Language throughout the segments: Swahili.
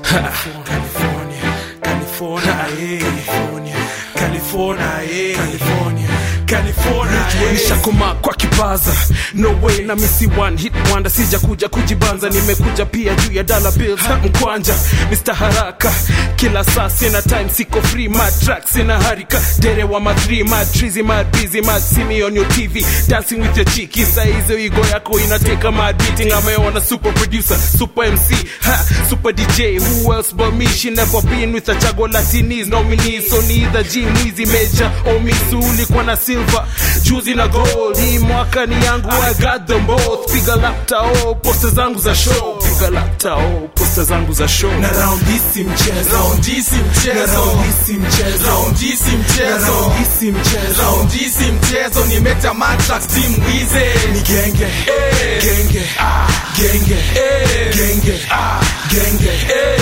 California, California, eh. California, California, eh. California, California, eh. nishakoma kwa kipaza no way na misi one hit wonder sija kuja kujibanza nimekuja pia juu ya dollar bills ha, mkwanja Mr. haraka kila saa sina time siko free mad track sina harika dere wa ma three mad trizy mad busy mad see me on your tv dancing with your chiki saa hizo igo yako inateka mad beating ameona super producer super mc ha, super dj who else but me she never been with a chago latinis nominees so neither g mwizi major or miss ulikuwa na silver juzi na gold hii mwaka ni yangu i got them both piga lapta oh posta zangu za show piga lapta oh posta zangu za show na round hii si mchezo Round hii si na mchezo round hii si mchezo Round hii si na mchezo round hii si mchezo Round hii si mchezo nimeta matrax team wize ni genge genge genge genge genge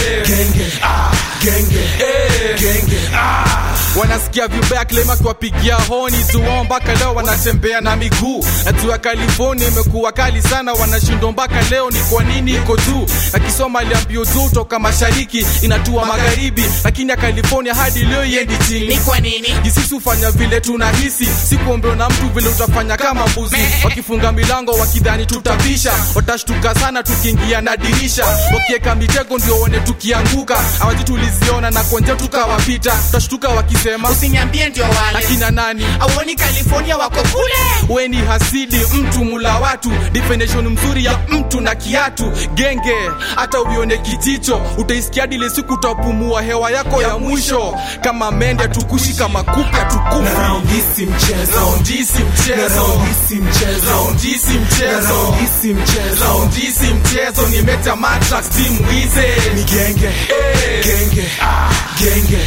genge genge genge wanasikia vibaya klema kiwapigia honi zuwao mpaka leo wanatembea na miguu natua california imekuwa kali sana wanashindwa mpaka leo ni kwa nini iko juu akisoma aliambio juu toka mashariki inatua magharibi lakini ya california hadi leo iendi chini Ni kwa nini? jisisi hufanya vile tunahisi sikuombewa na mtu vile utafanya kama mbuzi wakifunga milango wakidhani tutapisha watashtuka sana tukiingia na dirisha wakieka mitego ndio one tukianguka awaji tuliziona na konje tukawapita tutashtuka wakisema Usiniambie ndio wale akina nani auoni California wako kule we ni hasidi mtu mula watu definition mzuri ya mtu na kiatu genge hata uione kijicho utaisikia dile siku utapumua hewa yako ya mwisho kama mende tukushi kama kupe na tukufi round hii si mchezo Round hii si na mchezo round hii si mchezo Round hii si na mchezo round hii si mchezo Round hii si mchezo nimeta matrax team wize ni genge genge genge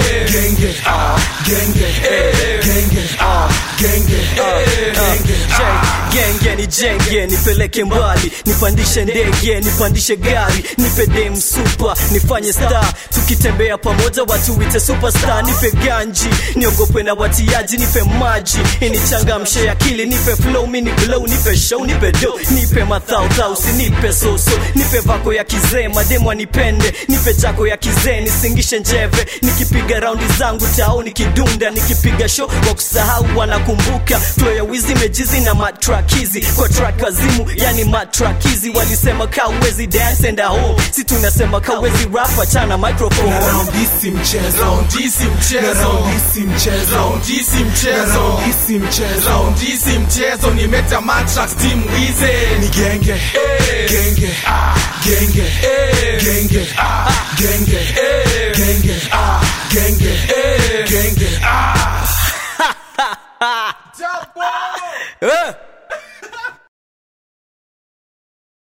genge genge genge genge genge genge ni jenge nipeleke mbali nipandishe ndege nipandishe gari nipe dem super nifanye star tukitembea pamoja watu wite superstar nipe ganji niogope na watiaji nipe maji inichangamshe akili nipe flow mini glow nipe show nipe do nipe mathautau usinipe soso nipe vako ya kizee mademu anipende nipe jako ya kizee nisingishe njeve nikipiga raundi zangu tao nikidunda nikipiga show wa kusahau wanakumbuka flow ya wizi mejizi na matrack hizi kwa track wazimu yani matrack hizi walisema kawezi dance and home si tunasema kawezi rap achana microphone na round hii si mchezo Round hii si na mchezo round hii si mchezo Round hii si na mchezo round hii si mchezo Round hii si mchezo nimeta matrax team wize ni genge genge genge genge genge genge genge genge Eh,